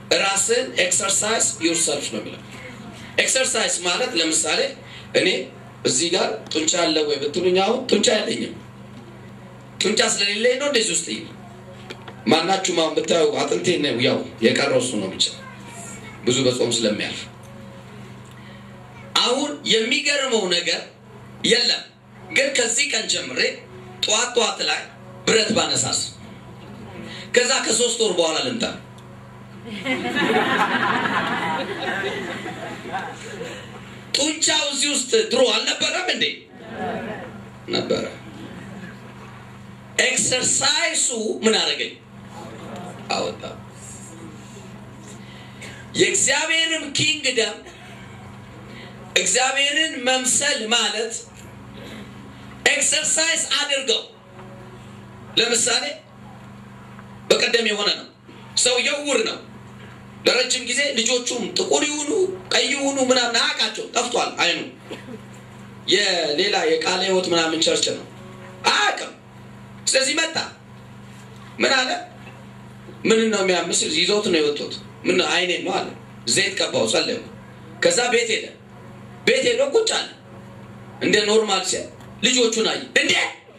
ራስን ኤክሰርሳይዝ ዩርሰልፍ ነው የሚለው። ኤክሰርሳይዝ ማለት ለምሳሌ እኔ እዚህ ጋር ጡንቻ አለ ወይ ብትሉኝ፣ አሁን ጡንቻ የለኝም። ጡንቻ ስለሌለኝ ነው እንደዚህ ውስጥ ማናችሁም አሁን ብታዩ አጥንቴ ነው ያው የቀረው እሱ ነው ብቻ ብዙ በጾም ስለሚያልፍ አሁን የሚገርመው ነገር የለም። ግን ከዚህ ቀን ጀምሬ ጠዋት ጠዋት ላይ ብረት ባነሳስ ከዛ ከሶስት ወር በኋላ ልምጣ ጡንቻው እዚህ ውስጥ ድሮ አልነበረም እንዴ? ነበረ። ኤክሰርሳይሱ ምን አደረገኝ? አወጣ። የእግዚአብሔርም ኪንግደም እግዚአብሔርን መምሰል ማለት ኤክሰርሳይዝ አድርገው። ለምሳሌ በቀደም የሆነ ነው። ሰውየው ዕውር ነው ለረጅም ጊዜ። ልጆቹም ጥቁር ይሁኑ ቀይ ይሁኑ ምናምን አያውቃቸው፣ ጠፍቷል አይኑ። የሌላ የቃለ ሕይወት ምናምን ቸርች ነው አያውቅም። ስለዚህ መጣ። ምን አለ? ምን ነው የሚያምስ? ይዘውት ነው የወጡት። ምን አይኔን ነው አለ። ዘይት ቀባው፣ ጸለዩ። ከዛ ቤት ሄደ። ቤት ሄዶ ቁጭ አለ። እንደ ኖርማል ሲያ ልጆቹን አየ። እንዴ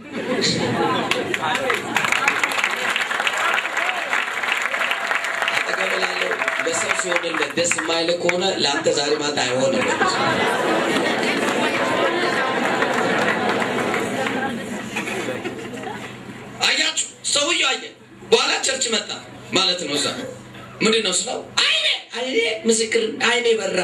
አጠገብላለሁ ለሰው ሲሆንለት ደስ የማይል ከሆነ ለአንተ ዛሬ ማታ አይሆንም። አያችሁ፣ ሰውዬው አየ። በኋላ ቸርች መጣ ማለት ነው። እዛ ምንድን ነው ስለው አይኔ አይኔ ምስክር አይኔ በራ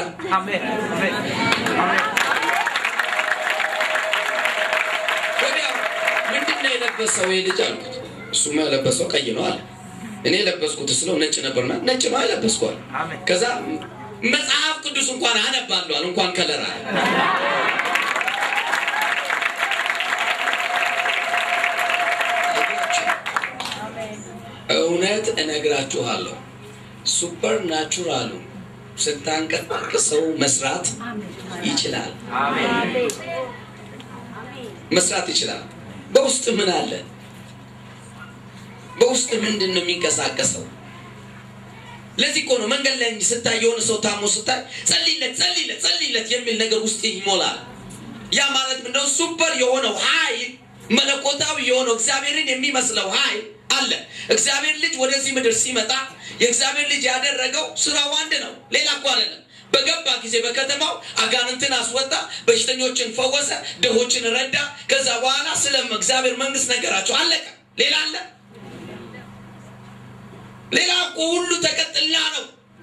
ወዲያው ምንድን ነው የለበሰው ይህ ልጅ አልኩት። እሱማ የለበሰው ቀይ ነው አለ። እኔ የለበስኩት ስለው ነጭ ነበርና ነጭ ነው አይለበስኳል። ከዛ መጽሐፍ ቅዱስ እንኳን አነባለዋል እንኳን ከለር አለ። እውነት እነግራችኋለሁ ሱፐር ናቹራሉ ስታንቀሳቅሰው መስራት ይችላል። መስራት ይችላል። በውስጥ ምን አለ? በውስጥ ምንድን ነው የሚንቀሳቀሰው? ለዚህ እኮ ነው መንገድ ላይ ስታይ የሆነ ሰው ታሞ ስታይ ጸልይለት፣ ጸልይለት፣ ጸልይለት የሚል ነገር ውስጥ ይሞላል። ያ ማለት ምንድነው? ሱፐር የሆነው ኃይል መለኮታዊ የሆነው እግዚአብሔርን የሚመስለው ኃይል አለ። እግዚአብሔር ልጅ ወደዚህ ምድር ሲመጣ የእግዚአብሔር ልጅ ያደረገው ስራው አንድ ነው፣ ሌላ እኮ አይደለም። በገባ ጊዜ በከተማው አጋንንትን አስወጣ፣ በሽተኞችን ፈወሰ፣ ድሆችን ረዳ። ከዛ በኋላ ስለ እግዚአብሔር መንግስት ነገራቸው፣ አለቀ። ሌላ አለ? ሌላ እኮ ሁሉ ተቀጥላ ነው።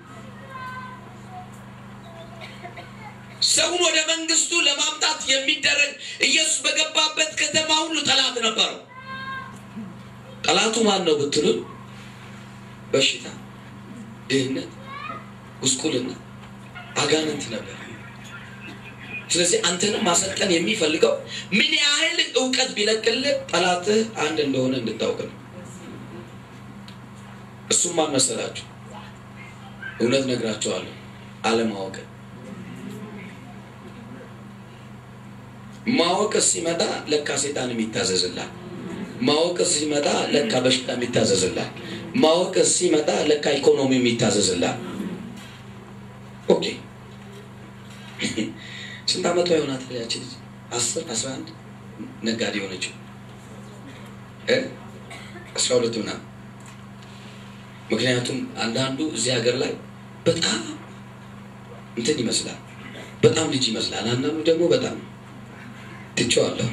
ሰውን ወደ መንግስቱ ለማምጣት የሚደረግ ኢየሱስ በገባበት ከተማ ሁሉ ጠላት ነበረው። ጠላቱ ማን ነው ብትሉ፣ በሽታ፣ ድህነት፣ ጉስቁልና፣ አጋንንት ነበር። ስለዚህ አንተንም ማሰልጠን የሚፈልገው ምን ያህል እውቀት ቢለቅልህ ጠላትህ አንድ እንደሆነ እንድታውቅ ነው። እሱም ማን መሰላችሁ? እውነት ነግራቸዋለሁ፣ አለማወቅ። ማወቅ ሲመጣ ለካ ሴጣን የሚታዘዝላል። ማወቅ ሲመጣ ለካ በሽታ የሚታዘዝላል። ማወቅ ሲመጣ ለካ ኢኮኖሚ የሚታዘዝላል። ኦኬ ስንት ዓመቷ ይሆናታል ያቺ ልጅ? አስር አስራ አንድ ነጋዴ የሆነችው አስራ ሁለት ምናምን ምክንያቱም አንዳንዱ እዚህ ሀገር ላይ በጣም እንትን ይመስላል፣ በጣም ልጅ ይመስላል። አንዳንዱ ደግሞ በጣም ትቼዋለሁ።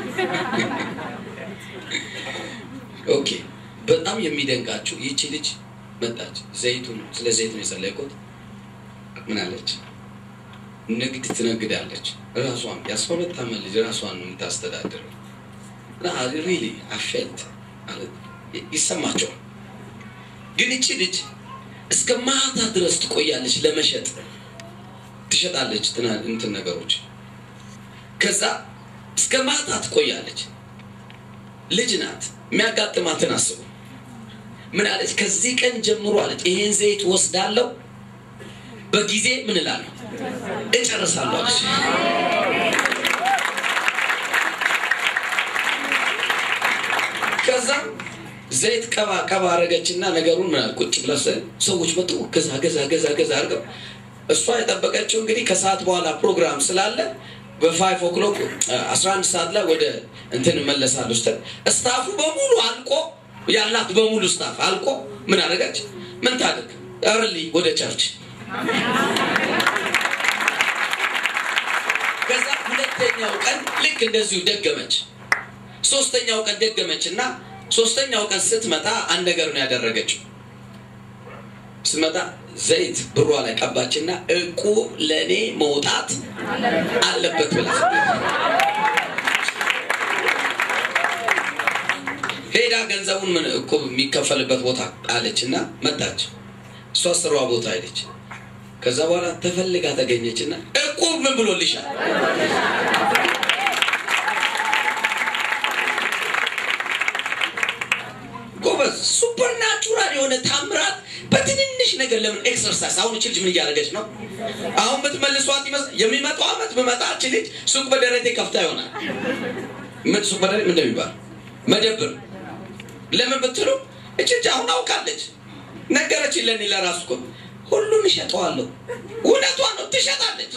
ኦኬ በጣም የሚደንቃችሁ ይቺ ልጅ መጣች። ዘይቱን ስለ ዘይት ነው የጸለይኩት። ምን አለች? ንግድ ትነግዳለች። ራሷን የአስራ ሁለት ዓመት ልጅ ራሷን ነው የምታስተዳድረው። ሪሊ አፌልት ይሰማቸዋል። ግን እቺ ልጅ እስከ ማታ ድረስ ትቆያለች ለመሸጥ ትሸጣለች እንትን ነገሮች ከዛ እስከ ማታ ትቆያለች ልጅ ናት የሚያጋጥማትን አስቡ ምን አለች ከዚህ ቀን ጀምሮ አለች ይሄን ዘይት ወስዳለሁ በጊዜ ምን እላለሁ እጨርሳለሁ አለች ከዛ ዘይት ቀባ ቀባ አረገችና ነገሩን ምን ቁጭ ብላ ሰዎች መጡ። ገዛ ገዛ ገዛ ገዛ አድርገው እሷ የጠበቀችው እንግዲህ ከሰዓት በኋላ ፕሮግራም ስላለ በፋይቭ ኦክሎክ አስራ አንድ ሰዓት ላይ ወደ እንትን እመለሳለሁ ስትል ስታፉ በሙሉ አልቆ ያላት በሙሉ ስታፍ አልቆ ምን አደረገች? ምን ታደርግ እርሊ ወደ ቸርች ከዛ ሁለተኛው ቀን ልክ እንደዚሁ ደገመች። ሶስተኛው ቀን ደገመች እና ሶስተኛው ቀን ስትመጣ አንድ ነገር ነው ያደረገችው። ስትመጣ ዘይት ብሯ ላይ ቀባችና እቁ ለእኔ መውጣት አለበት ብላ ሄዳ ገንዘቡን ምን እቁብ የሚከፈልበት ቦታ አለች እና መጣች። እሷ ስሯ ቦታ ሄደች። ከዛ በኋላ ተፈልጋ ተገኘች እና እቁብ ምን ብሎልሻል? ጎበዝ ሱፐር ናቹራል የሆነ ታምራት በትንንሽ ነገር ለምን ኤክሰርሳይዝ አሁን እች ልጅ ምን እያደረገች ነው? አሁን ብትመልሷት ይመስል የሚመጣው አመት ብመጣ እች ልጅ ሱቅ በደረቴ ከፍታ ይሆናል። ምን ሱቅ በደረቴ ምን እንደሚባል መደብር ለምን ብትሉ እች ልጅ አሁን አውቃለች። ነገረችን ለእኔ ለራሱ እኮ ሁሉን እሸጠዋለሁ። እውነቷን ነው፣ ትሸጣለች።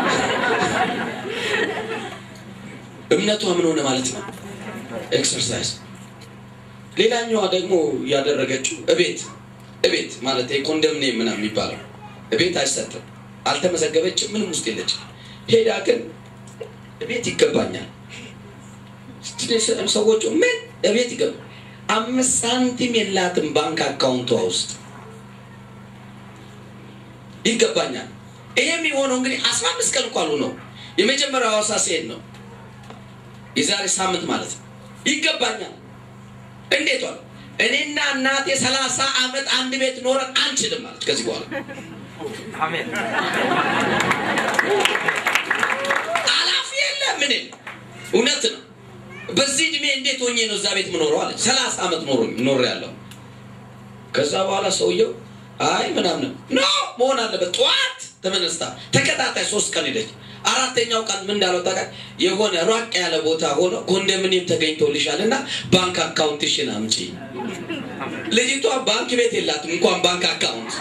እምነቷ ምን ሆነ ማለት ነው? ኤክሰርሳይዝ ሌላኛዋ ደግሞ ያደረገችው እቤት እቤት ማለት የኮንዶሚኒየም ምናምን የሚባለው እቤት አይሰጥም። አልተመዘገበችም፣ ምንም ውስጥ የለችም። ሄዳ ግን እቤት ይገባኛል ሰዎቹ ምን እቤት ይገባ አምስት ሳንቲም የላትም ባንክ አካውንቷ ውስጥ ይገባኛል። ይሄ የሚሆነው እንግዲህ አስራ አምስት ቀን እንኳን ነው። የመጀመሪያው ሐዋሳ ሲሄድ ነው የዛሬ ሳምንት ማለት ነው። ይገባኛል እንዴት ዋል እኔና እናቴ ሰላሳ ዓመት አንድ ቤት ኖረን አንችልም ማለት ከዚህ በኋላ አላፊ የለ ምን እውነት ነው። በዚህ እድሜ እንዴት ሆኜ ነው እዛ ቤት ምኖረው አለች። ሰላሳ ዓመት ኖር ያለው ከዛ በኋላ ሰውየው አይ ምናምን ኖ መሆን አለበት። ጠዋት ተመነስታ ተከታታይ ሶስት ቀን ሄደች። አራተኛው ቀን ምን እንዳለው ታውቃለህ? የሆነ ራቅ ያለ ቦታ ሆኖ ኮንዶሚኒየም ተገኝቶልሻል እና ባንክ አካውንትሽን አምጪ። ልጅቷ ባንክ ቤት የላትም እንኳን ባንክ አካውንት።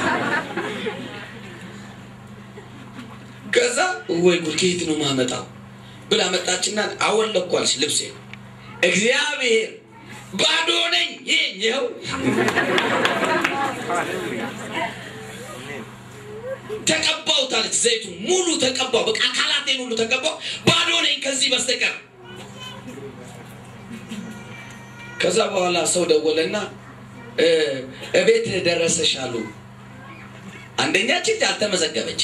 ከዛ ወይ ጉድ ከየት ነው ማመጣው ብላ መጣችና አወለኳልሽ ልብሴ እግዚአብሔር ባዶ ነኝ ይኸው ተቀባውታለች። ዘይቱ ሙሉ ተቀባው። በቃ አካላቴን ሁሉ ተቀባው። ባዶ ነኝ ከዚህ በስተቀር። ከዛ በኋላ ሰው ደወለና እቤት ደረሰሽ አሉ። አንደኛ ችግር አልተመዘገበች።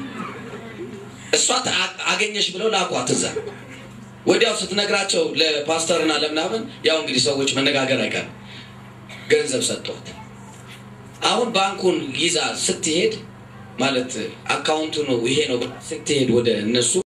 እሷ አገኘሽ ብለው ላኳት እዛ። ወዲያው ስትነግራቸው ለፓስተርና ለምናምን ያው እንግዲህ ሰዎች መነጋገር አይቀርም ገንዘብ ሰጥቷት አሁን ባንኩን ይዛ ስትሄድ ማለት አካውንቱ ነው ይሄ ነው ስትሄድ ወደ እነሱ